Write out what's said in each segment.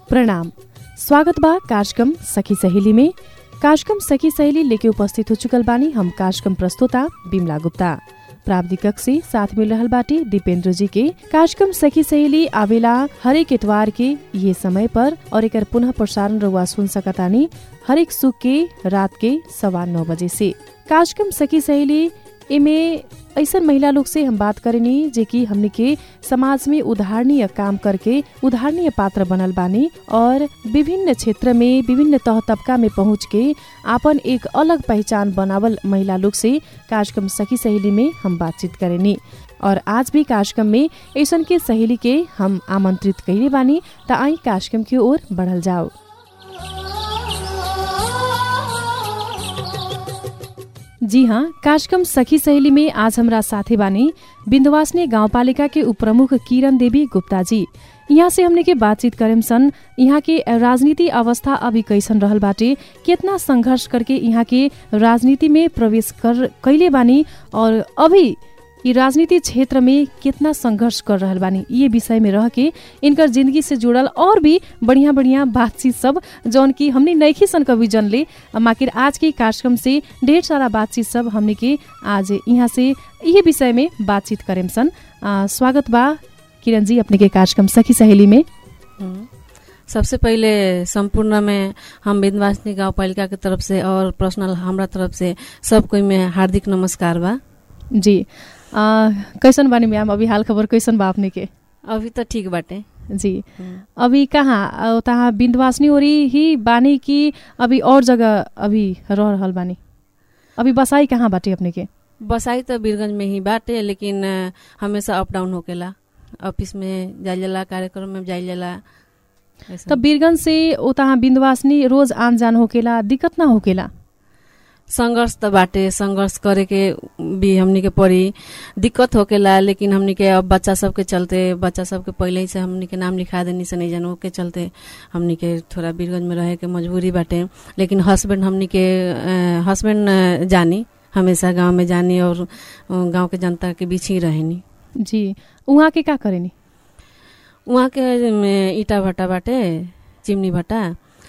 प्रणाम स्वागत बा कार्यक्रम सखी सहेली में कार्यक्रम सखी सहेली लेके उपस्थित हो चुकल बानी हम कार्यक्रम प्रस्तोता बिमला गुप्ता प्राविधिक कक्ष से साथ मिल रहल बाटे दीपेंद्र जी के कार्यक्रम सखी सहेली आवेला हरेक इतवार के ये समय पर और एकर पुनः प्रसारण रुआ सुन सकतानी हरेक सुख के रात के सवा नौ बजे से कार्यक्रम सखी सहेली एमे ऐसन महिला लोग से हम बात करेनी जे कि हमने के समाज में उदाहरणीय काम करके उदाहरणीय पात्र बनल बानी और विभिन्न क्षेत्र में विभिन्न तह तबका में पहुँच के आपन एक अलग पहचान बनावल महिला लोग से कार्यक्रम सखी सहेली में हम बातचीत करेनी और आज भी कार्यक्रम में ऐसन के सहेली के हम आमंत्रित कैले बानी त आई कार्यक्रम की ओर बढ़ल जाओ जी हाँ कार्यक्रम सखी सहेली में आज हमरा साथी बानी बिन्दवासनी गाउँपालिका के उपप्रमुख किरण देवी गुप्ता जी यहाँ से हमने के बातचीत करेम सन यहाँ के राजनीति अवस्था अभी कैसन रहल बाटे कितना संघर्ष करके यहाँ के राजनीति में प्रवेश कर कैले बानी और अभी ई राजनीति क्षेत्र में कितना संघर्ष कर रहल बानी ये विषय में रह के इनकर जिंदगी से जुड़ल और भी बढ़िया बढ़िया बातचीत सब जौन की हमने नैखी सन कभी जनले माकिर आज के कार्यक्रम से ढेर सारा बातचीत सब हमने के आज यहाँ से ये विषय में बातचीत करेम सन आ, स्वागत बा किरण जी अपने के कार्यक्रम सखी सहेली में सबसे पहिले संपूर्ण में हम विंध्यवासिनी गाँव पालिका के तरफ से और पर्सनल हमरा तरफ से सब कोई में हार्दिक नमस्कार बा जी आ, कैसन बानी मैम अभी हाल खबर कैसन बा अपने के अभी तो ठीक बाटे जी अभी कहाँ तहाँ बिन्दवासनी ओरी ही बानी कि अभी और जगह अभी रह रहल बानी अभी बसाई कहाँ बाटे अपने के बसाई तो बीरगंज में ही बाटे लेकिन हमेशा अप डाउन होकेला ऑफिस में जाइल जाला कार्यक्रम में जाइल जाला त बीरगंज से तहाँ बिन्दवासनी रोज आन जान होकेला दिक्कत ना होकेला संघर्ष त बाटे संघर्ष करे के भी हमनी के पड़ी दिक्कत होकेला लेकिन हमनी के अब बच्चा सबके चलते बच्चा सबके पहले ही से हमनी के नाम लिखा देनी से नहीं जानू के चलते हमनी के थोड़ा बीरगंज में रहे के मजबूरी बाटे लेकिन हस्बैंड हमनी के हस्बैंड जानी हमेशा गांव में जानी और गांव के जनता के बीच ही रहेनी जी वहाँ के का करेनी वहाँ के ईटा भट्टा बाटे चिमनी भट्टा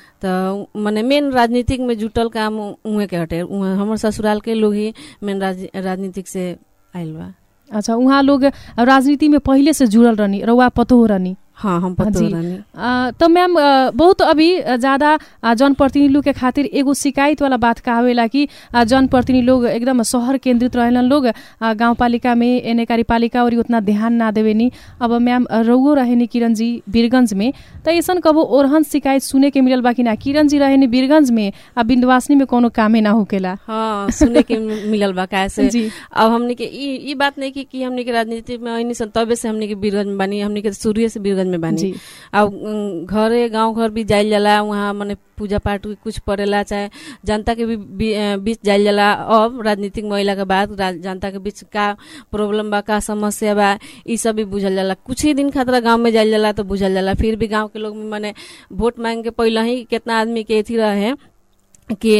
त मने मेन राजनीतिक में जुटल काम उहे के हटे हमर ससुराल के लोग ही मेन राज, राजनीतिक से आइल बा अच्छा उहाँ लोग राजनीति में पहिले से जुड़ल रहनी रउआ पतो रहनी हाँ हम पतो रहनी तो मैम बहुत अभी ज्यादा जनप्रतिनिधि लोग के खातिर एगो शिकायत वाला बात कहावेला कि जनप्रतिनिधि लोग एकदम शहर केंद्रित रहेलन लोग गाँव पालिका में एने कार्यपालिका और उतना ध्यान ना देवेनी अब मैम रउओ रहेनी किरण जी बीरगंज में त ऐसन कबो ओरहन शिकायत सुने के मिलल बा कि ना किरण जी रहेनी बीरगंज में आ बिंदवासनी में कोनो कामे ना होकेला हाँ सुने के मिलल बा कैसे अब हमने के ई बात नहीं की कि हमने के राजनीति में ऐनी सन तबे से हमने के बीरगंज में बानी हमने के शुरू से बीरगंज में बानी अब घरे गांव घर भी जाइल जाला वहाँ मने पूजा पाठ कुछ पड़ेला चाहे जनता के भी बीच जाइल जाला अब राजनीतिक महिला के बाद जनता के बीच का प्रॉब्लम बा का समस्या बा ई सब भी बुझल जाला कुछ ही दिन खातिर गांव में जाइल जाला तो बुझल जाला फिर भी गांव के लोग मने वोट मांग के पहले ही कितना आदमी के अथी रहे कि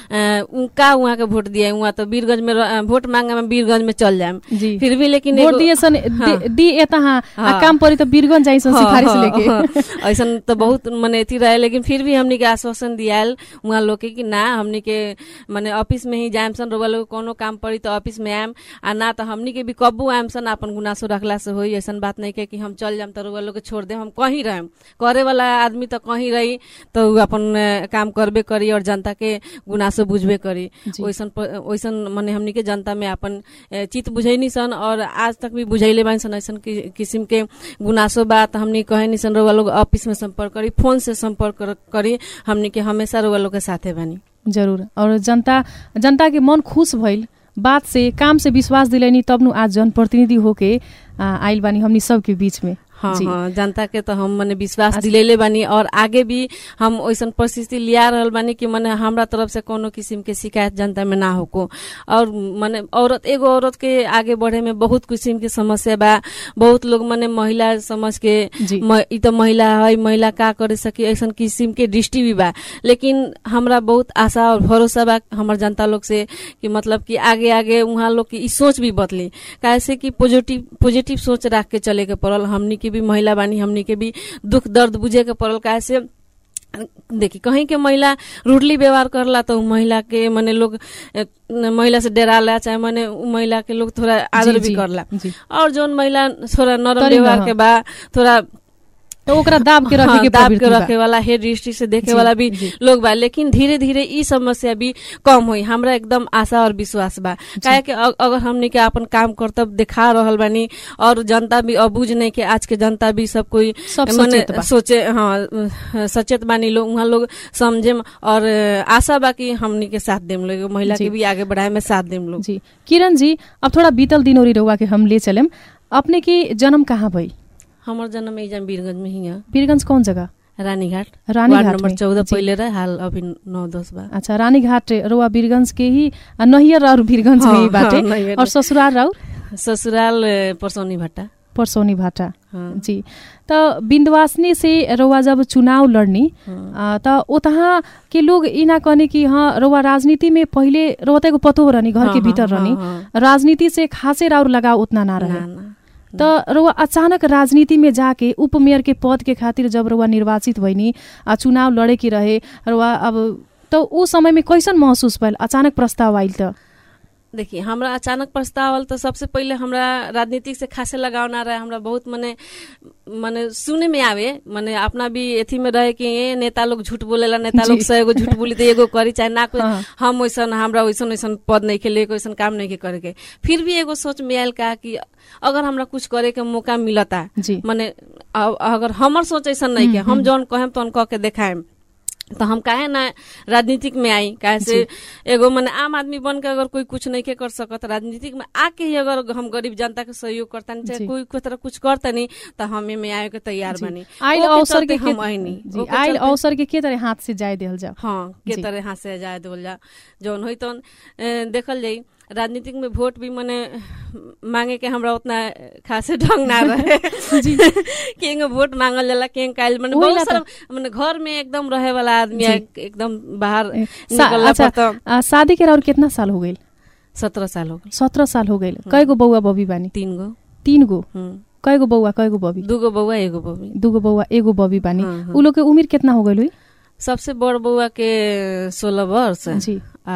का वहाँ के वोट दिए वहाँ तो बीरगंज में वोट मांगे में बीरगंज में चल जाए फिर भी लेकिन वोट दिए सन हाँ, दी एता हाँ, हाँ, काम पड़ी तो बीरगंज जाई सन सिफारिश हाँ, लेके हाँ, ऐसा तो बहुत मने अथी रहे लेकिन फिर भी हमनी के आश्वासन दियाल वहाँ लोग के कि ना हमनी के मने ऑफिस में ही जाएम सन रोबा लोग कोनो काम पड़ी तो ऑफिस में आएम आ ना तो हमनी के भी कब्बू आएम सन अपन गुनासो रखला से होई ऐसा बात नहीं के कि हम चल जाम तो रोबा लोग के छोड़ दे हम कहीं रहेम करे वाला आदमी तो कहीं रही तो अपन काम करबे करी और जनता के गुनासो बुझबे करी वैसन वैसन मने हमनी के जनता में अपन चित बुझैनी सन और आज तक भी बुझैले बानी सन ऐसन किसिम के गुनासो बा त हमनी कहे नि सन रउआ लोग ऑफिस में संपर्क करी फोन से संपर्क करी हमनी के हमेशा रउआ लोग के साथे बानी जरूर और जनता जनता के मन खुश भइल बात से काम से विश्वास दिलैनी तब नु आज जनप्रतिनिधि होके आइल बानी हमनी सबके बीच में हाँ हाँ जनता के तो हम मने विश्वास दिलेले बानी और आगे भी हम वैसन परिस्थिति लिया रहल बानी कि मने हमरा तरफ से कोनो किस्म के शिकायत जनता में ना होको और मने औरत एगो औरत के आगे बढ़े में बहुत किस्म के समस्या बा बहुत लोग मने महिला समझ के इ तो महिला है महिला का करे सकी ऐसा किस्म के दृष्टि भी बा लेकिन हमरा बहुत आशा और भरोसा बा हमार जनता लोग से कि मतलब कि आगे आगे वहाँ लोग की सोच भी बदली कैसे कि पॉजिटिव पॉजिटिव सोच रख के चले के पड़ल हमनी की भी महिला बानी हमनी के भी दुख दर्द बुझे के पड़ल काहे से देखी कहीं के महिला रूडली व्यवहार करला तो उ महिला के मने लोग ए, महिला से डराला चाहे मने उ महिला के लोग थोड़ा आदर जी, भी जी, करला जी। और जोन महिला थोड़ा नरम तनी व्यवहार न, के बा थोड़ा तो ओकरा दाब के रखे हाँ, के दाब के प्रवृत्ति बा। रखे वाला हेड दृष्टि से देखे जी, वाला भी जी। लोग बा लेकिन धीरे धीरे ई समस्या भी कम हुई हमरा एकदम आशा और विश्वास बा काहे कि अ- अगर हमनी के अपन काम कर्तव्य दिखा रहल बानी और जनता भी अबूझ नहीं के आज के जनता भी सब कोई सब मने सचेत बा। सोचे हाँ अ, सचेत बानी लोग वहाँ लोग समझे और अ, आशा बा कि हमनी के साथ देम लोग महिला जी। के भी आगे बढ़ाए में साथ देम लोग जी किरण जी अब थोड़ा बीतल दिन ओरी रहुआ के हम ले चलेम अपने के जन्म कहाँ भई हमर जन्म एजाम वीरगंज में ही है वीरगंज कौन जगह रानीघाट रानीघाट वार्ड नंबर में। चौदह जी। पहले रहे हाल अभी नौ दस बा अच्छा रानीघाट रउआ वीरगंज के ही आ, नहियर और वीरगंज में ही हाँ, बाटे हाँ, नहियर और ससुराल राउर ससुराल अ, परसौनी भट्टा परसौनी भाटा हाँ जी त बिन्दवासनी से रउआ जब चुनाव लड़नी हाँ। आ, त ओतहा के लोग ई ना कहने कि हाँ रउआ राजनीति में पहिले रउआ त एगो पतो रहनी घर हाँ, के हाँ, भीतर हाँ, रहनी हाँ। राजनीति से खासे राउर लगाव उतना ना रहे ना, ना। त रउआ अचानक राजनीति में जाके उपमेयर के पद के खातिर जब रउआ निर्वाचित भइनी आ चुनाव लड़े के रहे रउआ अब त ऊ समय में कैसन महसुस भइल अचानक प्रस्ताव आइल त देखिए हमरा अचानक प्रस्ताव आल तो सबसे पहिले हमरा राजनीतिक से खासे लगाव ना रहे हमरा बहुत मने मने सुने में आवे मने अपना भी एथी में रहे कि ये नेता लोग झूठ बोलेला नेता जी। लोग सौ एगो झूठ बोली तो एगो करी चाहे ना कोई हाँ। हम वैसन हमरा वैसन वैसन पद नहीं खेले वैसन काम नहीं के करे के फिर भी एगो सोच में आयल का कि अगर हमरा कुछ करे के मौका मिलता जी मने अ- अगर हमर सोच ऐसा नहीं के हम जौन कहेम तौन कह के देखाएम तो हम काहे ना राजनीतिक में आई काहे से एगो मने आम आदमी बन के अगर कोई कुछ नहीं के कर सकत राजनीतिक में आके ही अगर हम गरीब जनता के सहयोग करता जी। चाहे कोई कोई तरह कुछ करता नहीं तो हम में आए के तैयार जी। बनी आइल ओके अवसर के चलते हम के- आइनी जी ओके आइल चलते- अवसर के के तरह हाथ से जाय देहल जाओ हाँ के जी। तरह हाथ से जाए देवल जा जौन होई तौन ए, देखल जाई राजनीतिक में वोट भी मने मांगे के हमरा उतना खासे ढंग ना रहे जी। केंग वोट मांगल जाला केंग काइल मने वही बहुत ला सारा मने घर में एकदम रहे वाला आदमी है, एकदम बाहर ए, सा- निकलला अच्छा पर तो आ, शादी के और कितना साल हो गइल सत्रह साल हो गए सत्रह साल हो गइल कय गो बौआ बबी बानी तीन गो तीन गो हम्म, कय गो बौआ कय गो बबी दूगो बउआ एगो बबी दूगो बौआ एगो बबी बानी हाँ, हाँ। उ लोग के उम्र कितना हो गइल हुई सबसे बड़ बउआ के सोलह वर्ष जी आ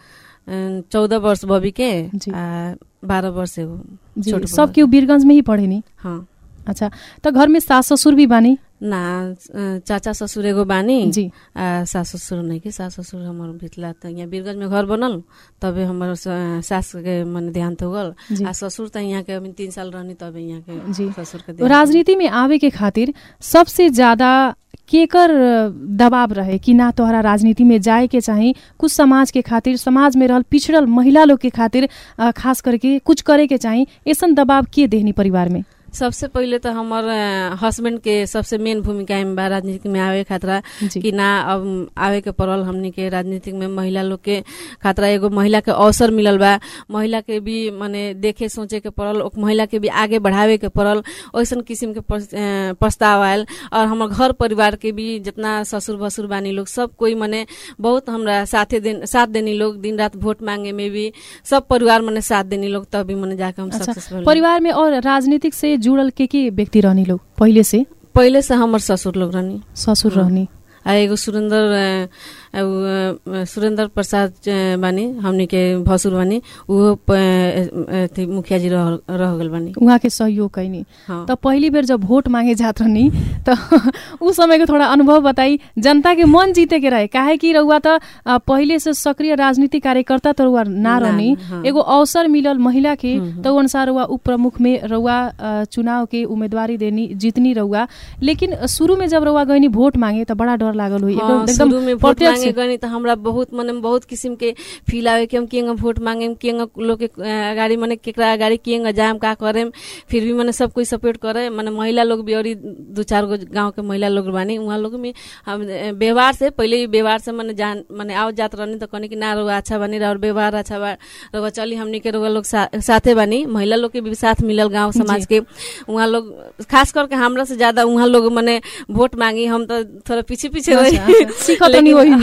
चौदह वर्ष बबी के जी। आ बारह वर्ष एगो जी छोट सब केहू वीरगंज में ही पढ़े नी हाँ अच्छा त घर में सास ससुर भी बानी ना अ, चाचा ससुर एगो बानी जी आ सास ससुर नहीं के सास ससुर हमर भितला त यहाँ वीरगंज में घर बनल तबे हमर स- सास के मन देहांत हो गल जी। आ ससुर त यहाँ के अभी तीन साल रहनी तबे यहाँ के जी। ससुर के देहांत राजनीति में आवे के खातिर सबसे ज्यादा केकर दबाव रहे कि ना तोहरा राजनीति में जाए के चाही कुछ समाज के खातिर समाज में रहल पिछड़ल महिला लोग के खातिर अ, खास करके कुछ करे के चाही ऐसन दबाव के देहनी परिवार में सबसे पहिले त हमर हस्बैंड के सबसे मेन भूमिका में बा राजनीति में आवे खातरा जी कि ना अब आवे के पड़ल हमनी के राजनीतिक में महिला लोग के खातरा एगो महिला के अवसर मिलल बा महिला के भी माने देखे सोचे के पड़ल ओक महिला के भी आगे बढ़ावे के पड़ल ओइसन किसिम के प्रस- अ, प्रस्ताव आयल और हमर घर परिवार के भी जितना ससुर भसुर बानी लोग सब कोई मने बहुत हमरा साथे दिन साथ देनी लोग दिन रात वोट मांगे में भी सब परिवार मने साथ देनी लोग तभी मने जाके हम अच्छा सक्सेसफुल परिवार में और राजनीतिक से जुड़ल के के व्यक्ति रहनी लोग पहिले से पहिले से हमर ससुर लोग रहनी ससुर हाँ। रहनी आ एगो सुरेंद्र अ, अ, उ, अ, सुरेंद्र प्रसाद अ, बानी हमनी के भसुर बानी उहो प- अ, अथी मुखिया जी रह रह गल बानी उहाँ के सहयोग कैनी हाँ त पहिली बेर जब भोट मांगे जात रहनी त उ समय के थोड़ा अनुभव बताई जनता के मन जीते के रहे काहे कि रउआ त अ, पहिले से सक्रिय राजनीतिक कार्यकर्ता त रउआ ना ना, रहनी हाँ। एगो अवसर मिलल महिला के हम्म, त उ अनुसार रउआ उप प्रमुख में रउआ अ, चुनाव के उम्मेदवारी देनी जीतनी रउआ लेकिन शुरू में जब रउआ गइनी भोट मांगे त बड़ा डर लागल हुई हाँ, शुरू में वोट प्रत्यक्ष- मांगे गनी त हमरा बहुत मने बहुत किसिम के फील आवे कि हम केंगा वोट मांगे केंगा लोग के अ, अगाडि मने केकरा अगाडि केंगा जाम का करेम फिर भी मने सब कोई सपोर्ट करे मने महिला लोग भी और दू चार गो गांव के महिला लोग बानी उहाँ लोग में हम अ, व्यवहार से पहिले ही व्यवहार से मने जान मने आओ जात रहनी त कहनी कि ना रउआ अच्छा बानी और व्यवहार अच्छा बा रउआ चली हमनी के रउआ लोग सा, साथे बानी महिला लोग के भी साथ मिलल गांव समाज के उहाँ लोग खास करके हमरा से ज्यादा उहाँ लोग मने वोट मांगी हम तो थोड़ा पीछे पीछे अच्छा, रही अच्छा। सीखत लेकिन- नहीं वही में।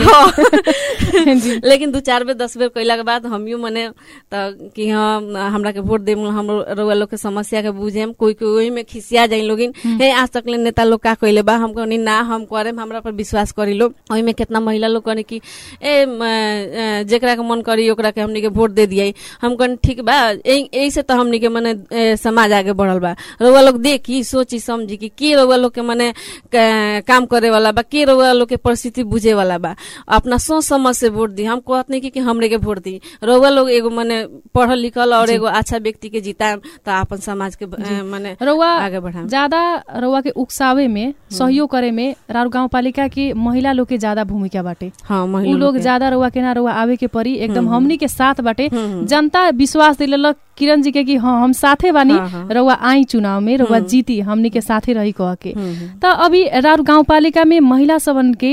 जी लेकिन दू चार बेर दस बेर कैला के बाद हमियो मने त कि हम हमरा के वोट देम हम रउआ लोग के समस्या के बुझेम कोई कोई ओही में खिसिया जाई लोगिन हे आज तक ले नेता लोग का कइले बा हम कहनी ना हम करेम हमरा पर विश्वास करी लो ओही में कितना महिला लोग कहनी कि ए म, अ, जेकरा के मन करी ओकरा के हमनी के वोट दे दियाई हम कहनी ठीक बा यही से तो हमनी के मने ए, समाज आगे बढ़ल बा रउआ लोग देखी सोची समझी कि के रउआ लोग के मने क- काम करे वाला बा के रउआ लोग के परिस्थिति बुझे वाला बा अपना सोच समझ से वोट दी हम कहत नहीं कि, कि हमरे के वोट दी रउआ लोग एगो मने पढ़ल लिखल और एगो अच्छा व्यक्ति के जिताएम तो अपन समाज के अ, मने रउआ आगे बढ़ाएम ज्यादा रउआ के उकसावे में सहयोग करे में राउर गाउँ पालिका के महिला लोग के ज्यादा भूमिका बाटे हाँ उ महिला लोग के। ज्यादा रउआ के ना रउआ आवे के परी एकदम हम्म। हमनी के साथ बाटे हम्म, हम्म। जनता विश्वास दिलेलक किरण जी के कि हाँ हम साथे बानी हाँ, हाँ। रउआ आई चुनाव में रउआ हम्म। जीती हमनी के साथे रही कह के हम्म, हम्म। त अभी राउर गाउँपालिका में महिला सबन के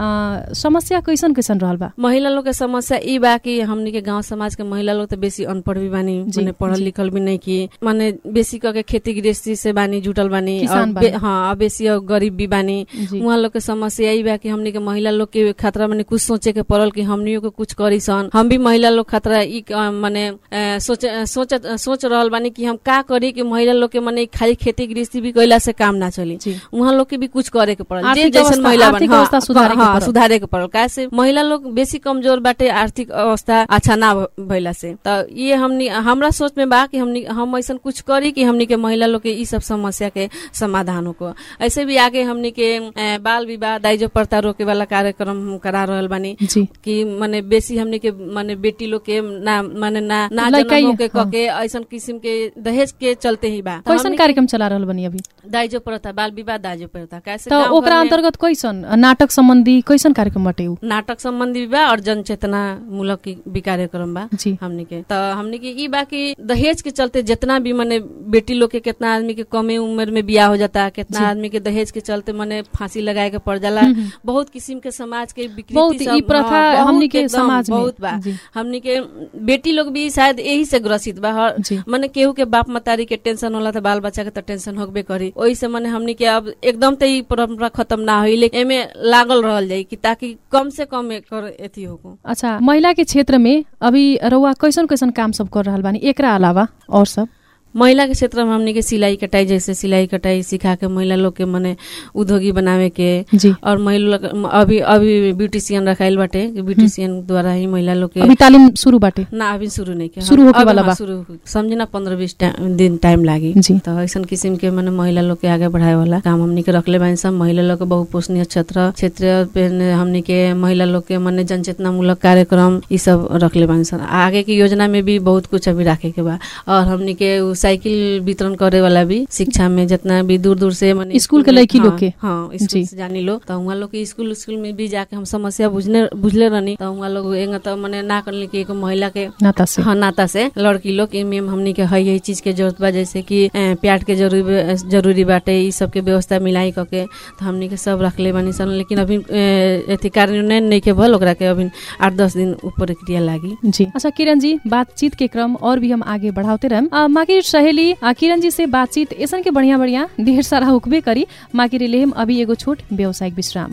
अ, समस्या कैसन कैसन रहल बा महिला लोग के समस्या ई बा कि हमनी के गांव समाज के महिला लोग तो बेसी अनपढ़ भी बानी जी, माने पढ़ल जी। लिखल भी नहीं की माने बेसी क के खेती गृहस्थी से बानी जुटल बानी किसान और बे- बानी। हाँ और बेसी और गरीब भी बानी जी उहाँ लोग के समस्या ई बा कि हमनी के महिला लोग के खतरा माने कुछ सोचे के पड़ल कि हमनियो के कुछ करी सन हम भी महिला लोग खतरा ई क- माने अ, सोच सोच सोच रहल बानी कि हम का करी कि महिला लोग के माने खाली खेती गृहस्थी भी कैला से काम ना चली जी उहाँ लोग के भी कुछ करे के पड़ल जे आर्थिक जैसन अवस्था- महिला आर्थिक बनी हाँ, अवस्था सुधारे के हाँ, पड़ल। सुधारे के पड़ल कैसे महिला लोग बेसी कमजोर बाटे आर्थिक अवस्था अच्छा ना भ- भइला से त ये हमनी हमरा सोच में बा कि हमनी हम ऐसा कुछ करी कि हमनी के महिला लोग के ई सब समस्या के समाधान हो ऐसे भी आगे हमनी के अ, बाल विवाह दाइजो प्रथा रोके वाला कार्यक्रम हम करा रहल बानी जी कि माने बेसी हमनी के माने बेटी लोग के ना माने ना ना लइकाई, जन्म के हाँ। कके ऐसन किस्म के दहेज के चलते ही बा त कैसन हमनी के कार्यक्रम चला रहल बनी अभी दाइजो प्रथा बाल विवाह दाइजो प्रथा कैसे त गाउँ ओकरा घरमे- अन्तर्गत कैसन नाटक सम्बन्धी कैसन कार्यक्रम बाटे उ नाटक सम्बन्धी बा और जनचेतना मूलक की भी कार्यक्रम बा जी हमनी के त हमनी के ई बा कि दहेज के चलते जितना भी मने बेटी लोग के कितना आदमी के कमे उम्र में बियाह हो जाता कितना जी। आदमी के दहेज के चलते मने फांसी लगाए के पड़ जाला हम्म, हम्म। बहुत किस्म के समाज के विकृति बहुत सब, ई प्रथा हाँ, बहुत हमनी के एकदम समाज में बहुत बा जी हमनी के बेटी लोग भी शायद यही से ग्रसित बा हर जी मने केहू के बाप मतारी के टेंशन होला त बाल बच्चा के त टेंशन होबे करी ओही से मने हमनी के अब एकदम त ई परंपरा खत्म ना होई लेकिन एमे लागल रहल जाई कि ताकि कम से कम एकर एथी होको अच्छा महिला के क्षेत्र में अभी रउआ कैसन कैसन काम सब कर रहल बानी एकरा अलावा और सब महिला के क्षेत्र में हमनी के सिलाई कटाई जैसे सिलाई कटाई सिखा के महिला लोग के मने उद्योगी बनावे के जी और महिला लोग अभी अभी ब्यूटिशियन रखाइल बाटे कि ब्यूटिशियन द्वारा ही महिला लोग के अभी तालिम शुरू बाटे ना अभी शुरू नहीं किया शुरू होके अब वाला हाँ, बा। शुरू हो- समझी ना पंद्रह बीस टाइम- दिन टाइम लागी जी तो ऐसा किस्म के मने महिला लोग के आगे बढ़ाए वाला काम हमनी के रखले बानी सब महिला लोग के बहुपोषणीय क्षेत्र क्षेत्र पे ने हमनी के महिला लोग के मने जनचेतना मूलक कार्यक्रम ई सब रखले बानी सन आगे की योजना में भी बहुत कुछ अभी राखे के बा और हमनी के उ साइकिल वितरण करे वाला भी शिक्षा में जितना भी दूर दूर से मने स्कूल के में- लड़की लोग हाँ, के। हाँ जी। स्कूल से जानी लो तो वहाँ लोग के स्कूल स्कूल में भी जाके हम समस्या बुझने बुझले रहनी तो वहाँ लोग एंगा तो मने ना करले कि एगो महिला के नाता से हाँ नाता से लड़की लोग कि मैम हमनी के है यही चीज के जरूरत बा जैसे कि अ, प्याट के जरूरी जरूरी बाटे ई सब के व्यवस्था मिलाई करके तो हमनी के सब रखले बानी सन लेकिन अभी अ, अथी कार्यान्वयन नहीं के भल ओकरा के अभी आठ दस दिन ऊपर प्रक्रिया लागी जी अच्छा किरण जी बातचीत के क्रम और भी हम आगे बढ़ाते रहम आ, माकिर सहेली आ, किरण जी से बातचीत ऐसन के बढ़िया बढ़िया ढेर सारा हुकबे करी माकिर लेहम अभी एगो छोट व्यावसायिक विश्राम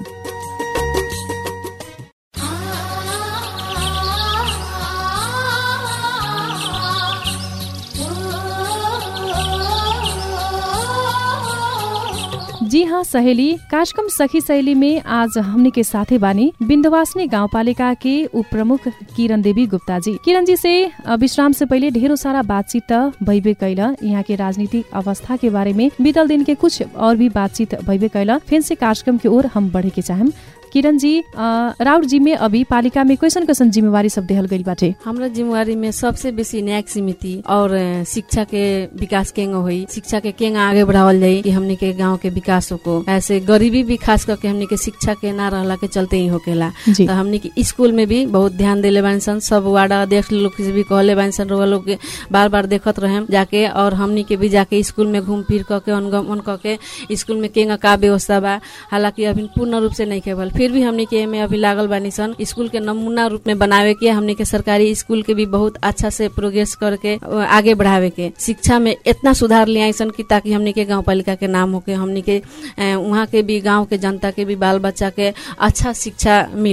जी हाँ सहेली कार्यक्रम सखी सहेली में आज हमने के साथे बानी बिन्दवासनी गाउँपालिका के उप प्रमुख किरण देवी गुप्ता जी किरण जी से अ, विश्राम से पहले ढेरों सारा बातचीत त भइबे कैल यहाँ के राजनीतिक अवस्था के बारे में बीतल दिन के कुछ और भी बातचीत भइबे कैल फिर से कार्यक्रम की ओर हम बढ़े के चाहम किरण जी अ, राउर जी में अभी पालिका में कैसन कैसन जिम्मेवारी सब देहल गइल बाटे हमरा जिम्मेवारी में सबसे बेसी न्यायिक समिति और अ, शिक्षा के विकास केंगा हुई शिक्षा के केंगा आगे बढ़ावल जाई कि हमनी के गांव के विकास को ऐसे गरीबी भी खास करके हमनी के शिक्षा के ना रहला के चलते ही होकेला जी तो हमनी के स्कूल में भी बहुत ध्यान देले बानी सन सब वार्ड अध्यक्ष लोग से भी कहले बानी सन रउआ लोग के बार बार देखत रहे जाके और हमनी के भी जाके स्कूल में घूम फिर करके अनुगमन करके स्कूल में केंगा का व्यवस्था बा हालांकि अभी पूर्ण रूप से नहीं केवल फिर भी हमनी के में अभी लागल बानी सन स्कूल के नमूना रूप में बनावे के हमनी के सरकारी स्कूल के भी बहुत अच्छा से प्रोग्रेस करके अ, आगे बढ़ावे के शिक्षा में इतना सुधार ले आई सन कि ताकि हमनी के गाँव पालिका के नाम होके हमनी के अ, वहाँ के भी गाँव के जनता के भी बाल बच्चा के अच्छा शिक्षा मिलो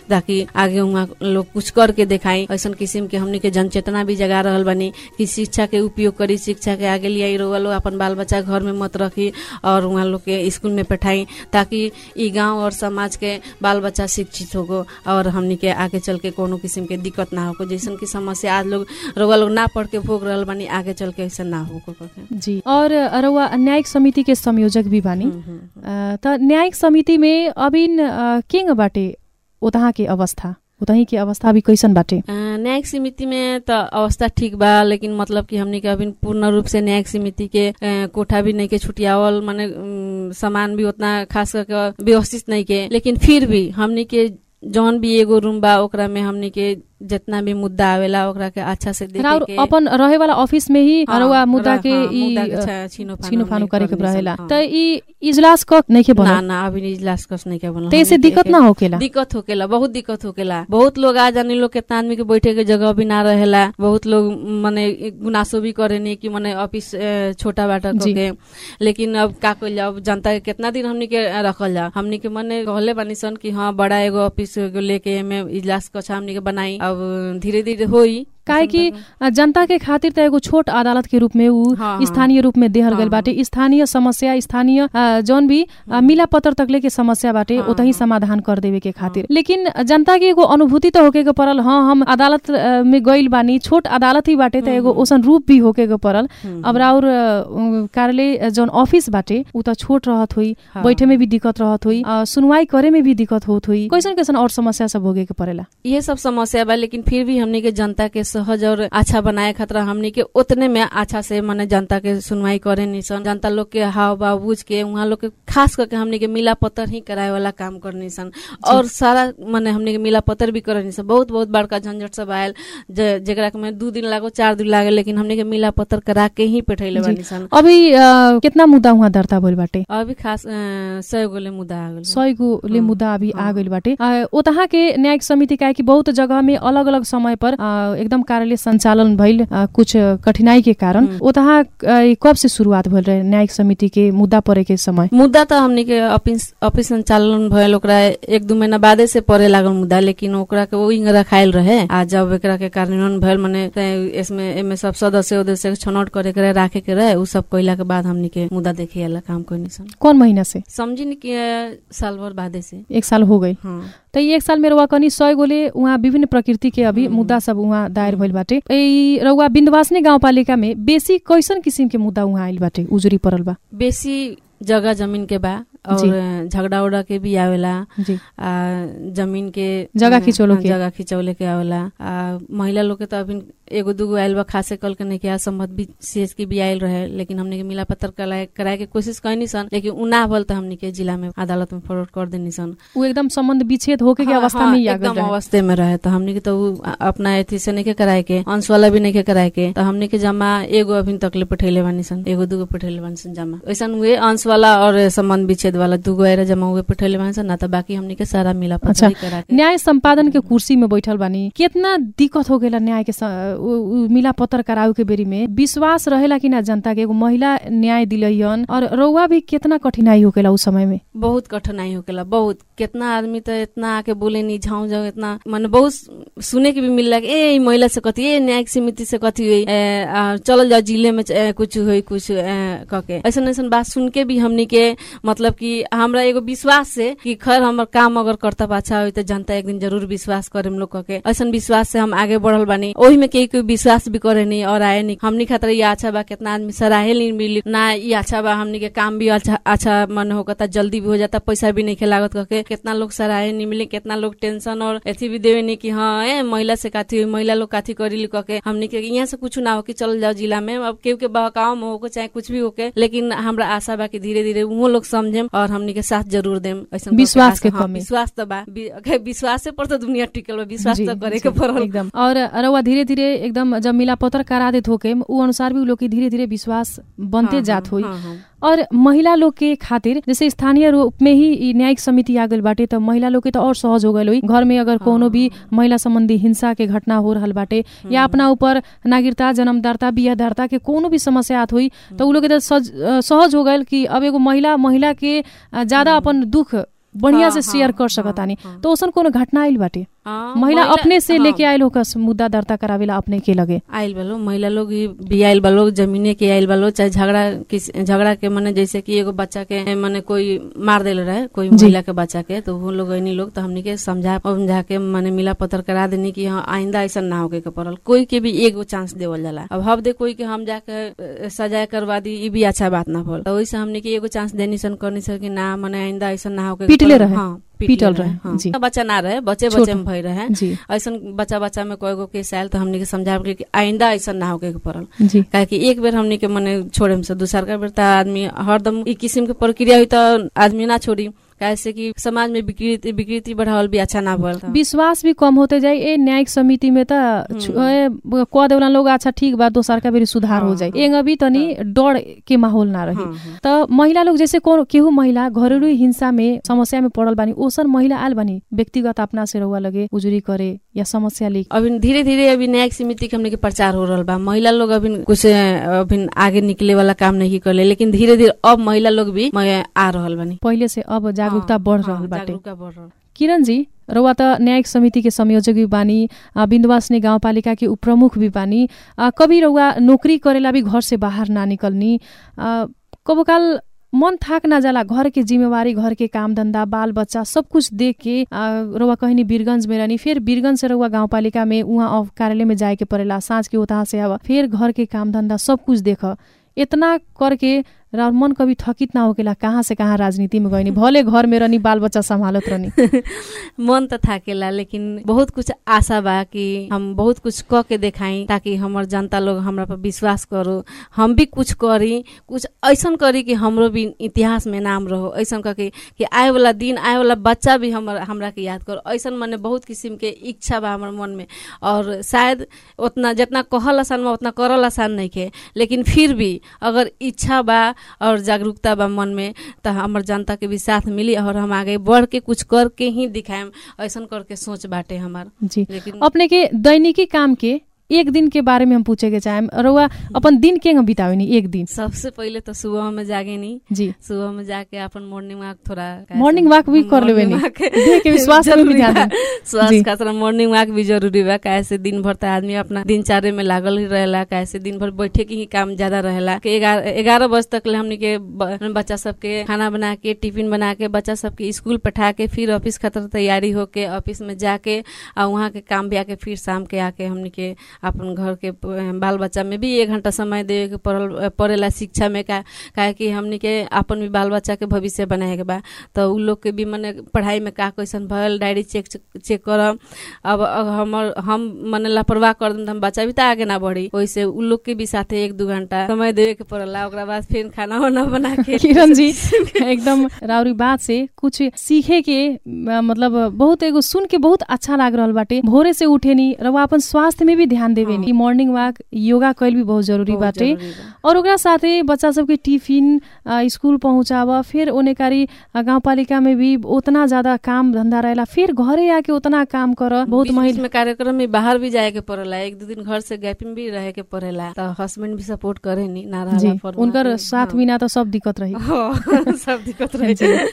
ताकि आगे वहाँ लोग कुछ करके देखाई ऐसा किस्म के हमनी के जनचेतना भी जगा रहल बानी कि शिक्षा के उपयोग करी शिक्षा के आगे लिया रउआ लोग अपन बाल बच्चा घर में मत रखी और वहाँ लोग के स्कूल में पठाई ताकि ई गांव और समाज के बाल बच्चा शिक्षित होगो और हमनी के आगे चल के कोनो किस्म के दिक्कत ना होगो जैसन की समस्या आज लोग रउआ लोग ना पढ़ के भोग रहल बानी आगे चल के ऐसा ना होगो करके जी और रउआ न्यायिक समिति के संयोजक भी बानी हम्म, हम्म। अ, त न्यायिक समिति में अबिन अ, केंग बाटे उतहाँ के अवस्था उतही के अवस्था अभी कैसन बाटे अ, न्यायिक समिति में त अवस्था ठीक बा लेकिन मतलब कि हमनी के अभी पूर्ण रूप से न्यायिक समिति के अ, कोठा भी नहीं के छुटियावल माने उम, सामान भी उतना खास करके व्यवस्थित नहीं के लेकिन फिर भी हमनी के जौन भी एगो रूम बा ओकरा में हमनी के जितना भी मुद्दा आवेला ओकरा के अच्छा से देखे और के अपन रहे वाला ऑफिस में ही हाँ, रउआ मुद्दा रह- के हाँ, ई मुद्दा के अ, छ- छीनो-फानो छीनो फानो नहीं करे के करनी रहेला सन, त हाँ। ई इजलास क नहीं के ना बनल ना अभी इजलास कस नहीं के बनल त ऐसे हमनी दिक्कत के- ना होकेला दिक्कत होकेला बहुत दिक्कत होकेला बहुत लोग आ जाने लोग कितना आदमी के बैठे के जगह भी ना रहेला बहुत लोग मने गुनासो भी करेनी कि मने ऑफिस अ, छोटा बाटा जी। के लेकिन अब का कइल जाओ अब जनता के कितना दिन हमनी के रखल जा हमनी के मने कहले बानी सन कि हाँ बड़ा एगो ऑफिस एगो लेके एमे इजलास कछा हमनी के बनाई अब धीरे धीरे होई काहे कि अ, जनता के खातिर त एगो छोट अदालत के रूप में ऊ हाँ, हाँ। स्थानीय रूप में देहल हाँ, गइल बाटे स्थानीय समस्या स्थानीय अ, जौन भी अ, मिला पत्र तकले के समस्या बाटे हाँ, ओतही हाँ। समाधान कर देवे के खातिर लेकिन जनता के एगो अनुभूति त होके के परल हाँ हम अदालत अ, में गइल बानी छोट अदालत ही बाटे त एगो ओसन रूप भी होके के परल हम्म, अब राउर अ, कार्यालय अ, जौन ऑफिस बाटे ऊ त छोट रहत हुई हाँ। बैठे में भी दिक्कत रहत हुई अ, सुनवाई करे में भी दिक्कत होत हुई कैसन कैसन और समस्या सब होगे के परेला ये सब समस्या बा लेकिन फिर भी हमनी के जनता के सहज और अच्छा बनाए खातिर हमनी के उतने में अच्छा से माने जनता के सुनवाई करे निसन जनता लोग के हाव भाव बुझ के वहाँ लोग के खास करके हमनी के मिला पत्तर ही कराए वाला काम करनी सन और सारा माने हमनी के मिला पत्तर भी करनी सन बहुत बहुत बड़का झंझट सब आयल जे- जेकरा के में दू दिन लागो चार दिन लागे लेकिन हमनी के मिला पत्तर करा के ही पेठैले जी। बानी सन अभी अ, कितना मुद्दा उहाँ दर्ता भइल बाटे अभी खास अ, सय गोले मुद्दा आ गेल सय गोले हाँ, मुद्दा अभी आ हाँ। गइल बाटे अ, ओतहा के न्यायिक समिति का कि बहुत जगह में अलग अलग समय पर अ, एकदम कार्यालय संचालन भइल अ, कुछ कठिनाई के कारण हम्म। ओतहा अ, ई कब से शुरुआत भइल रहे न्यायिक समिति के मुद्दा परे के समय मुद्दा त हमनी के ऑफिस ऑफिस संचालन भयल ओकरा एक दू महीना बादे से परे लागल मुद्दा लेकिन ओकरा के वही रखायल रहे आ जब एकरा के कार्यान्वयन भयल मने ते इसमें एमे सब सदस्य उदस्य के छनौट करे के रहे राखे के रहे उ सब कइला के बाद हमनी के मुद्दा देखे वाला काम कोई सन कौन महीना से समझी नि कि अ, साल भर बादे से एक साल हो गइल हाँ त ई एक साल में रउआ कनी सय गोले उहाँ विभिन्न प्रकृति के अभी हम्म। मुद्दा सब उहाँ दायर भइल बाटे ई रउआ बिन्दवासनी गाउँपालिका में बेसी कैसन किसिम के मुद्दा उहाँ आइल बाटे उजुरी परल बा बेसी जगह जमीन के बा जी। और झगड़ा उगड़ा के भी आवेला जी आ जमीन के जगह खिचौलो हाँ, के। जगह खिचौले के आवेला आ महिला लोग के तो अभी एगो दूगो आयल बा खासे कल के नहीं किया संबंध भी सीएस की भी आयल रहे लेकिन हमने के मिला पत्र कराए कराए के कोशिश कैनी सन लेकिन उ ना भल तो हमने के जिला में अदालत में फॉरवर्ड कर देनी सन ऊ एकदम सम्बन्ध विच्छेद होके के हाँ, अवस्था हाँ, में ही आ एकदम गइल रहे अवस्थे में रहे तो हमने के तो उ अपना एथी से नहीं के कराए के अंश वाला भी नहीं के कराए के तो हमने के जमा एगो अभी तक ले पठेले बानी सन एगो दूगो पठेले बानी सन जमा ऐसा हुए अंश वाला और संबंध विच्छेद वाला दूगो आएर जमा हुए पठेले बानी सन ना तो बाकी हमने के सारा मिला पत्र अच्छा। ही करा के न्याय संपादन के कुर्सी में बैठल बानी कितना दिक्कत हो गेला न्याय के स- उ- उ मिला पत्र करावे के बेरी में विश्वास रहेला कि ना जनता के एगो महिला न्याय दिलैयन और रउआ भी कितना कठिनाई हो गेला उस समय में बहुत कठिनाई होकेला बहुत कितना आदमी तो इतना आके बोले नहीं झाऊ जाऊ इतना माने बहुत सुने के भी मिल कि ए ई महिला से कथी ए न्यायिक समिति से कथी हुई ए, आ, चलल जाओ जिले में ए, कुछ हुई कुछ ए, कके ऐसा ऐसा बात सुन के भी हमनी के मतलब कि हमरा एगो विश्वास से कि खैर हमर काम अगर कर्तव्य अच्छा हुई तो जनता एक दिन जरूर विश्वास करे हम लोग कके ऐसा विश्वास से हम आगे बढ़ल बानी ओही में केही कोई विश्वास भी करे नहीं और आए नहीं हमनी खातिर ये अच्छा बा कितना आदमी सराहे नहीं मिली ना ये अच्छा बा हमनी के काम भी अच्छा अच्छा मन होता जल्दी भी हो जाता पैसा भी नहीं के लागत करके कितना लोग सराहे नहीं मिले कितना लोग टेंशन और एथी भी देवे नहीं कि हाँ ए महिला से काथी हुई महिला लोग काथी करी कके हमनी के यहाँ से कुछ ना हो कि चल जाओ जिला में अब केहू के बहकाव में होके चाहे कुछ भी होके लेकिन हमरा आशा बा कि धीरे धीरे वो लोग समझेम और हमनी के साथ जरूर देम ऐसा विश्वास के कमी। विश्वास तो बा वि- अगर विश्वास पर तो दुनिया टिकल बा विश्वास जी, तो करे के जी, पड़ल एकदम और रउआ धीरे धीरे एकदम जब मिला पत्र करा देत होके ऊ अनुसार भी ऊ लोग के धीरे धीरे विश्वास बनते हाँ, जात हाँ, होई हाँ, हाँ। और महिला लोग के खातिर जैसे स्थानीय रूप में ही ई न्यायिक समिति आ गइल बाटे त महिला लोग के त और सहज हो गइल होई घर में अगर कोनो भी महिला संबंधी हिंसा के घटना हो रहल बाटे या अपना ऊपर नागरिकता जन्मदाता बिया दाता के कोनो भी समस्या आत हुई त उ लोग के त सज- अ, सहज हो गइल कि अब एगो महिला महिला के अ, ज्यादा अपन दुख बढ़िया हाँ, से हाँ, शेयर कर हाँ, सकतानी हाँ। तो ओसन कोनो घटना आइल बाटे हाँ, महिला अपने से हाँ, लेके आइल होकस मुद्दा दर्ता करावेला अपने के लगे आइल बालो महिला लोग ही भी आइल बालो जमीने के आइल बालो चाहे झगड़ा किस झगड़ा के मने जैसे कि एगो बच्चा के मने कोई मार देले रहे कोई जी। महिला के बच्चा के तो वो लोग ऐनी लोग तो हमनी के समझा समझा के मने मिला पत्र करा देनी कि हाँ आइंदा ऐसा ना होके के पड़ल कोई के भी एगो चांस देवल जाला अब हब दे कोई के हम जाके अ, सजाए करवा दी ई भी अच्छा बात ना भल तो वैसे हमनी के एगो चांस देनी सन करनी सन कि ना मने आइंदा ऐसा ना होके के पीटले पड़ल। रहे? हाँ पीटल पीटले रहे, हाँ। जी। बच्चा ना रहे बच्चे छोट। बच्चे में भय रहे जी ऐसन बच्चा बच्चा में कोई गो केस आयल तो हमनी के समझा कि आइंदा ऐसा ना होके के पड़ल जी काहे कि एक बेर हमनी के मने छोड़े में से दूसर का बेर त आदमी हरदम ई किस्म के प्रक्रिया हुई त आदमी ना छोड़ी काहे से कि समाज में विकृति विकृति बढ़ावल भी अच्छा ना भल विश्वास भी कम होते जाए ए न्यायिक समिति में त छु- ए, ब- कह देवला लोग अच्छा ठीक बा दोसर का बेरी सुधार हो हाँ, जाए हाँ। एंग अभी तनी डर के माहौल ना रही त महिला लोग जैसे कोनो केहू महिला घरेलू हिंसा में समस्या में पड़ल बानी ओसन महिला आयल बानी व्यक्तिगत अपना से रहुआ लगे उजुरी करे या समस्या लिख अभी धीरे धीरे अभी न्यायिक समिति के हमने के प्रचार हो रहा बा महिला लोग अभी कुछ अभी आगे निकले वाला काम नहीं करले लेकिन धीरे धीरे अब महिला लोग भी मैं आ रहल बानी पहिले से अब जागरूकता हाँ, बढ़ हाँ, रहल बाटे जागरूकता बढ़ रहल किरण जी रउआ त न्यायिक समिति के संयोजक भी बानी आ, बिन्दुवासनी गाउँपालिका के उपप्रमुख भी बानी आ, कभी रउआ नौकरी करेला भी घर से बाहर ना निकलनी आ, कबो काल मन थाक ना जाला घर के जिम्मेवारी घर के काम धंधा बाल बच्चा सब कुछ देख के आ, रउआ कहनी वीरगंज में रहनी फिर वीरगंज से रउआ गाउँपालिका में उहाँ अफ- कार्यालय में जाए के परेला साँझ के उतहा से अब फिर घर के काम धंधा सब कुछ देख इतना करके र मन कभी थकित ना होकेला कहाँ से कहाँ राजनीति में गइनी भले घर में रहनी बाल बच्चा सम्हालत रहनी मन त थाकेला लेकिन बहुत कुछ आशा बा कि हम बहुत कुछ क के देखाई ताकि हमर जनता लोग हमरा पर विश्वास करो हम भी कुछ करी कुछ ऐसन करी कि हमरो भी इतिहास में नाम रहो ऐसन करके कि आए वाला दिन आए वाला बच्चा भी हमर हमरा के याद करो ऐसन मने बहुत किस्म के इच्छा बा हमर मन में और शायद उतना जितना कहल आसान बा उतना करल आसान नहीं के लेकिन फिर भी अगर इच्छा बा और जागरूकता बा मन में तो हमर जनता के भी साथ मिली और हम आगे बढ़ के कुछ करके ही दिखाएम ऐसन करके सोच बाटे हमार जी लेकिन अपने के दैनिकी काम के एक दिन के बारे में हम पूछे के चाहेम रउआ अपन दिन के बितावेनी एक दिन सबसे पहले तो सुबह में जागे नी जी सुबह में जाके अपन मॉर्निंग वॉक थोड़ा मॉर्निंग वॉक भी कर लेवे नी Morning walk देह के विश्वास में भी जरूरी ध्यान बा। देनी। जी। स्वास्थ्य खातिर मॉर्निंग वॉक भी जरूरी बा काहे से दिन भर त आदमी अपना दिनचर्या में लागल ही रहेला काहे से दिन भर बैठे के ही काम ज्यादा रहेला कि ग्यारह ग्यारह बजे तक ले हमनी के ब- बच्चा सबके खाना बना के टिफिन बना के बच्चा सबके स्कूल पठा के फिर ऑफिस खातिर तैयारी होके ऑफिस में जाके आ वहाँ के काम भी आके फिर शाम के आके हमनी के अपन घर के प- बाल बच्चा में भी एक घंटा समय देवे के पड़ल पड़ेला शिक्षा में का काहे कि हमनी के अपन भी बाल बच्चा के भविष्य बनाए के बा तो उ लोग के भी मने पढ़ाई में का कैसन भयल डायरी चेक चेक करब अब अब हमर हम मने लापरवाह कर देम त हम बच्चा भी त आगे ना बढ़ी ओइसे उ लोग के भी साथे एक दू घंटा समय देवे के पड़ला ओकरा बाद फिर खाना वाना बना के किरण जी एकदम राउरी बात से कुछ सीखे के अ, मतलब बहुत एगो सुन के बहुत अच्छा लाग रहल बाटे भोरे से उठेनी रउआ अपन स्वास्थ्य में भी ध्यान देवे नी मॉर्निंग वॉक योगा कैल भी बहुत जरूरी बहुत बाटे जरूरी बा। और ओकरा साथे बच्चा सबके टिफिन अ, स्कूल पहुँचाब फिर ओने कारी अ, गाउँपालिका में भी उतना ज्यादा काम धंधा रहेला फिर घरे आके उतना काम कर बहुत बीच बीच महिला में कार्यक्रम में बाहर भी जाए के पड़ेला एक दो दिन घर से गैप में भी रहे के पड़ेला तो हस्बैंड भी सपोर्ट करे नी ना जी रहला पर उनकर वहाँ पे, साथ हाँ। बिना तो सब दिक्कत रही हाँ, सब दिक्कत रहे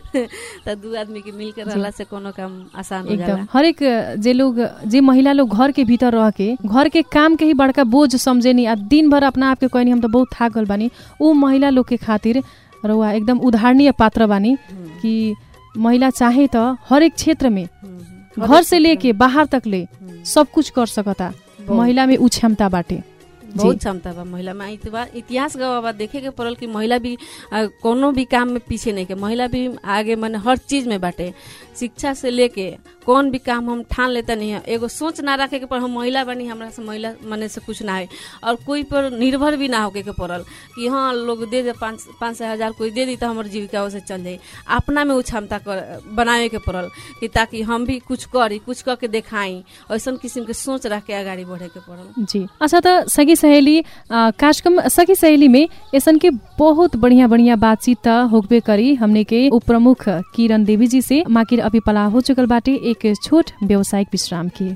तो दू आदमी के मिल के रहला से कोनो काम आसान हो जाला एकदम हरेक जे लोग जे महिला लोग घर के भीतर रह के घर के काम के ही बड़का बोझ समझेनी आ दिन भर अपना आप के कहनी हम तो बहुत थाक गल बानी ऊ महिला लोग के खातिर रउआ एकदम उदाहरणीय पात्र बानी हम्म, कि महिला चाहे त हरेक क्षेत्र में हम्म, हम्म। घर से लेके बाहर तक ले हम्म, सब कुछ कर सकता बहुत- महिला में ऊ क्षमता बाटे बहुत क्षमता बा महिला में इतबा इतिहास गवा बा देखे के पड़ल कि महिला भी आ, कोनो भी काम में पीछे नहीं के महिला भी आगे माने हर चीज में बाटे शिक्षा से लेके कौन भी काम हम ठान लेता नहीं है एगो सोच ना रखे के पर हम महिला बनी हमरा से महिला मने से कुछ ना है और कोई पर निर्भर भी ना होके के पड़ल कि हाँ लोग दे दे पाँच पाँच सौ हजार कोई दे दी तो हमार जीविका से चल जाई अपना में वो क्षमता कर बनावे के पड़ल कि ताकि हम भी कुछ करी कुछ करके देखाई ऐसन किस्म के सोच रख के आगाड़ी बढ़े के पड़ल जी अच्छा त सखी सहेली अ, कार्यक्रम सखी सहेली में ऐसन के बहुत बढ़िया बढ़िया बातचीत त होबे करी हमने के उप प्रमुख किरण देवी जी से माकिर अभी पला हो चुकल बाटे एक छोट व्यवसायिक विश्राम की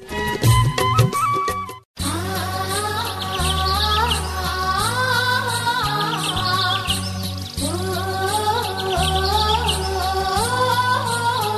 Oh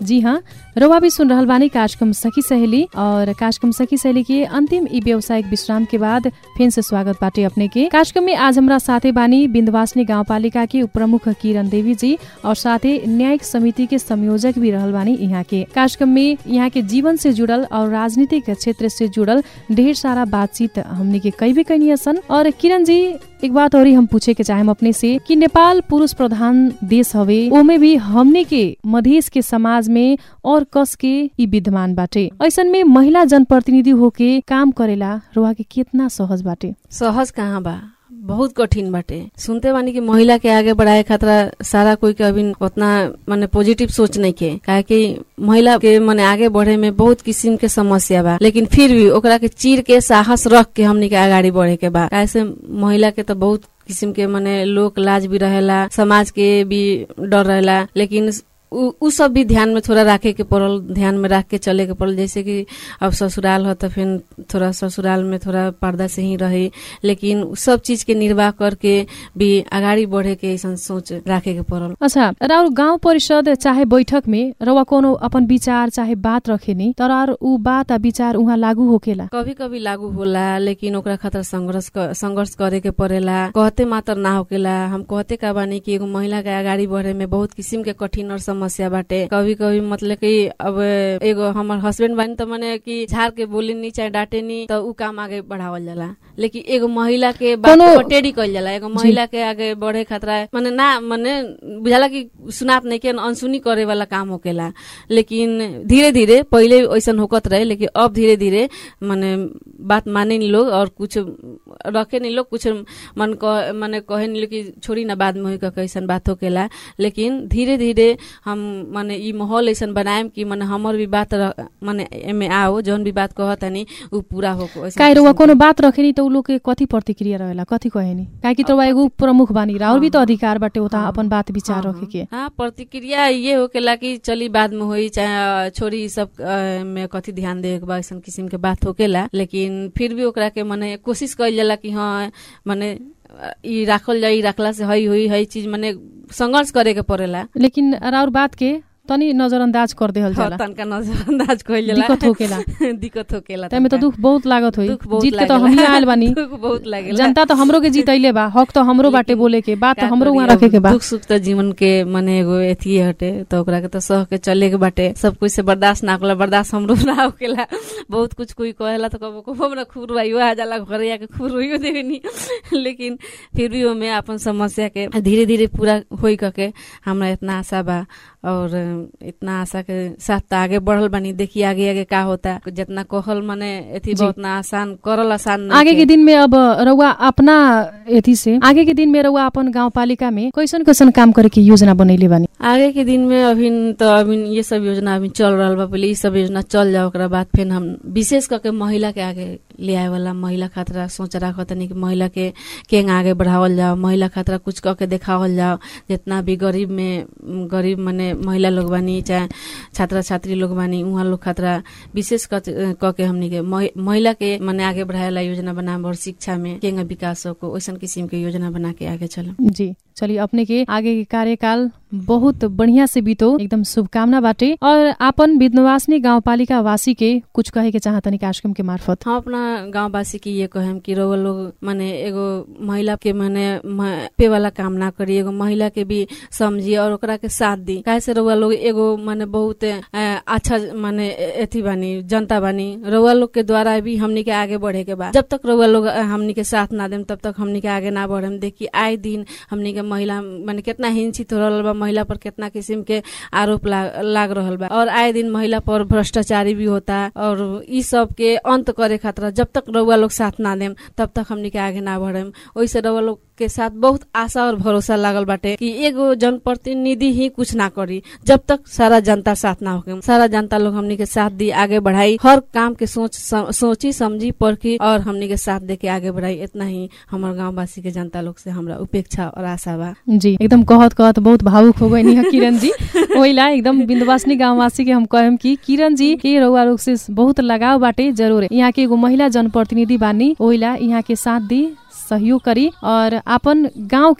जी हाँ रउआ भी सुन रहल बानी कार्यक्रम सखी सहेली और कार्यक्रम सखी सहेली के अंतिम ई व्यावसायिक विश्राम के बाद फिर से स्वागत बाटे अपने के कार्यक्रम में आज हमरा साथे बानी बिन्दवासनी गाउँपालिका के उपप्रमुख किरण देवी जी और साथे न्यायिक समिति के संयोजक भी रहल बानी यहाँ के कार्यक्रम में यहाँ के जीवन से जुड़ल और राजनीतिक क्षेत्र से जुड़ल ढेर सारा बातचीत हमने के कई भी कैनी सन और किरण जी एक बात और हम पूछे के चाहेम अपने से कि नेपाल पुरुष प्रधान देश हवे ओमे भी हमने के मधेश के समाज में और कस के ई विद्यमान बाटे ऐसन में महिला जनप्रतिनिधि होके काम करेला रुआ के कितना सहज बाटे सहज कहाँ बा बहुत कठिन बाटे सुनते बानी कि महिला के आगे बढ़ाए खतरा सारा कोई के अभी उतना माने पॉजिटिव सोच नहीं के काहे कि महिला के माने आगे बढ़े में बहुत किस्म के समस्या बा लेकिन फिर भी ओकरा के चीर के साहस रख के हमनी के आगाड़ी बढ़े के बा काहे से महिला के तो बहुत किस्म के माने लोक लाज भी रहेला समाज के भी डर रहेला लेकिन उ उ सब भी ध्यान में थोड़ा राखे के पड़ल ध्यान में रख के चले के पड़ल जैसे कि अब ससुराल हो तो फिर थोड़ा ससुराल में थोड़ा पर्दा से ही रहे लेकिन उ सब चीज के निर्वाह करके भी अगाडि बढ़े के ऐसा सोच राखे के पड़ल अच्छा राउर गाउँ परिषद चाहे बैठक में रउआ कोनो अपन विचार चाहे बात रखेनी तर और उ बात आ विचार उहाँ लागू होकेला कभी कभी लागू होला लेकिन ओकरा खातिर संघर्ष क- संघर्ष करे के पड़ेला कहते मात्र ना होकेला हम कहते का बानी कि एगो महिला के अगाडि बढ़े में बहुत किसिम के कठिन और समस्या बाटे कभी कभी मतलब कि अब एगो हमर हस्बैंड बानी त मने कि झाड़ के बोली नी चाहे डांटे नी तो उ काम आगे बढ़ावल जाला लेकिन एगो महिला के बात कोनो- को टेढ़ी कइल जाला एगो महिला के आगे बढ़े खतरा मने ना मने बुझाला कि सुनात नहीं के अनसुनी करे वाला काम होकेला लेकिन धीरे धीरे पहिले ऐसन होकत रहे लेकिन अब धीरे धीरे मने बात माने नी लोग और कुछ रखे नी लोग कुछ मन कह मने कहे नी लोग कि छोड़ी ना बाद में होई कह ऐसन बात होकेला लेकिन धीरे धीरे हम मने ई माहौल ऐसन बनाएम कि मने हमर भी बात र- मने एमे आओ जौन भी बात कहतनी उ पूरा होको ऐसन काहे रउआ किसिम कोनो बात रखेनी त उ लोग के कथी प्रतिक्रिया रहेला कथी कहेनी काहे कि त एगो प्रमुख बानी राउर भी त अधिकार बाटे उता हाँ। अपन बात विचार हाँ, रखे के हाँ प्रतिक्रिया ये होकेला कि चली बाद में होई चाहे छोरी ई सब अ, में कथी ध्यान देवे के बा ऐसन किसिम के बात होकेला लेकिन फिर भी ओकरा के मने कोशिश कइल जाला कि हाँ मने अ, ई राखल जाई राखला से हई हुई हई चीज मने संघर्ष करे के पड़ेला लेकिन राउर बात के तनी नजरअंदाज कर देहल जाला तनका नजरअंदाज कइल जाला दिक्कत होकेला दिक्कत होकेला तैमे त तनका। दुख बहुत लागत होई दुख बहुत जीत के त लागेला। हमही आयल बानी दुख बहुत लागेला जनता त हमरो के जीतैले बा हक त हमरो बाटे लेकिन बोले के बात त का हमरो करी वहाँ अब रखे के बा दुख सुख त जीवन के मने एगो एथी हटे त ओकरा के त सह के चले के बाटे सब कुछ से बर्दाश्त ना होला बर्दाश्त हमरो ना होकेला बहुत कुछ कोई कहेला त कबो कबो हमरा खूब रुआइयो आ जाला घरे आके खूब रोइयो देवेनी लेकिन फिर भी ओमे अपन समस्या के धीरे धीरे पूरा होई कके हमरा इतना आशा बा और इतना आशा के साथ त आगे बढ़ल बानी देखी आगे आगे का होता जितना कहल मने एथी जी। बा उतना आसान करल आसान नहीं आगे के। के दिन में अब रउआ अपना एथी से आगे के दिन में रउआ अपन गाउँपालिका में कैसन कैसन काम करे के योजना बनैले बानी आगे के दिन में अभी तो अभी ये सब योजना अभी चल रहा बा पहले ये सब योजना चल जाओ ओकरा बाद फिर हम विशेष करके महिला के आगे ले आए वाला महिला खातरा सोच रहा तनी कि महिला के केंग आगे बढ़ावल जाओ महिला खातरा कुछ कह के देखावल जाओ जितना भी गरीब में गरीब मने महिला लोग बानी चाहे छात्र छात्री लोग बानी उहाँ लोग खातरा विशेष कत- कह के हमनी के महि- महिला के मने आगे बढ़ाए वाला योजना बना और शिक्षा में केंग विकास को वैसन किसिम के योजना बना के आगे चलम जी चलिए अपने के आगे के कार्यकाल बहुत बढ़िया से बीतो एकदम शुभकामना बाटे और आपन विद्यवासिनी गाउँपालिका वासी के कुछ कहे के चाहतनी कार्यक्रम के मार्फत हम अपना गांववासी के ये कहेम कि रउआ लोग माने एगो महिला के माने म- पे वाला काम ना करी एगो महिला के भी समझी और ओकरा के साथ दी काहे से रउआ लोग एगो माने बहुत अ, अच्छा माने एथी बानी जनता बानी रउआ लोग के द्वारा भी हमनी के आगे बढ़े के बा जब तक रउआ लोग अ, हमनी के साथ ना देम तब तक हमनी के आगे ना बढ़ेम देखी आए दिन हमनी के महिला माने कितना हिंसित हो रहल बा महिला पर कितना किस्म के आरोप लाग, लाग रहल बा और आए दिन महिला पर भ्रष्टाचारी भी होता और ई सब के अंत करे खातिर जब तक रउआ लोग साथ ना देम तब तक हमनी के आगे ना बढ़ेम ओइसे रउआ लोग के साथ बहुत आशा और भरोसा लागल बाटे कि एगो जनप्रतिनिधि ही कुछ ना करी जब तक सारा जनता साथ ना होके सारा जनता लोग हमनी के साथ दी आगे बढ़ाई हर काम के सोच सम, सोची समझी परखी और हमनी के साथ दे के आगे बढ़ाई इतना ही हमार गाँव वासी के जनता लोग से हमरा उपेक्षा और आशा बा जी एकदम कहत कहत बहुत भावुक हो गई किरण जी ओइला एकदम बिन्दवासिनी गाउँवासी के हम कहेम कि किरण जी के रउआ लोग से बहुत लगाव बाटे जरूर यहाँ के एगो महिला जनप्रतिनिधि बानी ओइला यहाँ के साथ दी सहयोग करी और आपन गाँव के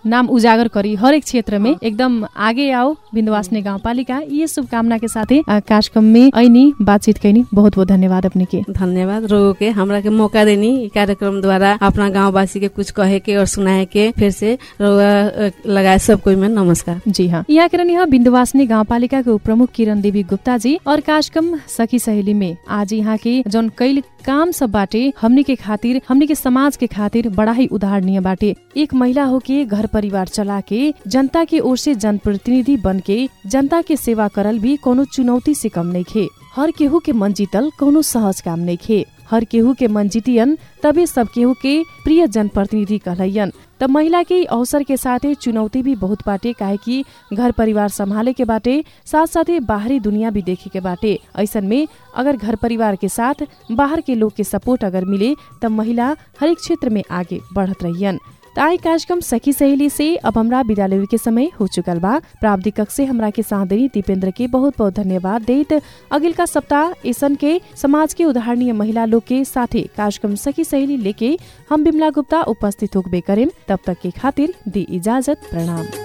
नाम उजागर करी हरेक क्षेत्र में एकदम आगे आओ बिन्दुवासनी गाउँपालिका ये शुभकामना के साथे आ, कार्यक्रम में ऐनी बातचीत कैनी बहुत बहुत धन्यवाद अपने के धन्यवाद रोगो के हमरा के मौका देनी ई कार्यक्रम द्वारा अपना गाँववासी के कुछ कहे के और सुनाए के फिर से रोगा लगाए सब कोई में नमस्कार जी हाँ यहाँ किरण यहाँ बिन्दुवासनी गाउँपालिका के प्रमुख किरण देवी गुप्ता जी और कार्यक्रम सखी सहेली में आज यहाँ के जौन कैल काम सब बाटे हमनी के खातिर हमनी के समाज के खातिर बड़ा ही उदाहरणीय बाटे एक महिला हो के घर परिवार चला के जनता के ओर से जनप्रतिनिधि बन के जनता के सेवा करल भी कोनो चुनौती से कम नहीं खे हर केहू के मन जीतल कोनो सहज काम नहीं खे हर केहू के मन जीतियन तबे सब केहू के प्रिय जनप्रतिनिधि कहलैयन त महिला के अवसर के साथे चुनौती भी बहुत बाटे काहे कि घर परिवार संभाले के बाटे साथ साथे बाहरी दुनिया भी देखे के बाटे ऐसन में अगर घर परिवार के साथ बाहर के लोग के सपोर्ट अगर मिले तब महिला हरेक क्षेत्र में आगे बढ़त रहियन त आई कार्यक्रम सखी सहेली से अब हमरा विदा लेवे के समय हो चुकल बा प्राविधिक कक्ष से हमरा के साथ देनी दीपेंद्र के बहुत बहुत धन्यवाद देत अगिलका सप्ताह ऐसन के समाज के उदाहरणीय महिला लोग के साथे कार्यक्रम सखी सहेली लेके हम बिमला गुप्ता उपस्थित होबे करेम तब तक के खातिर दी इजाजत प्रणाम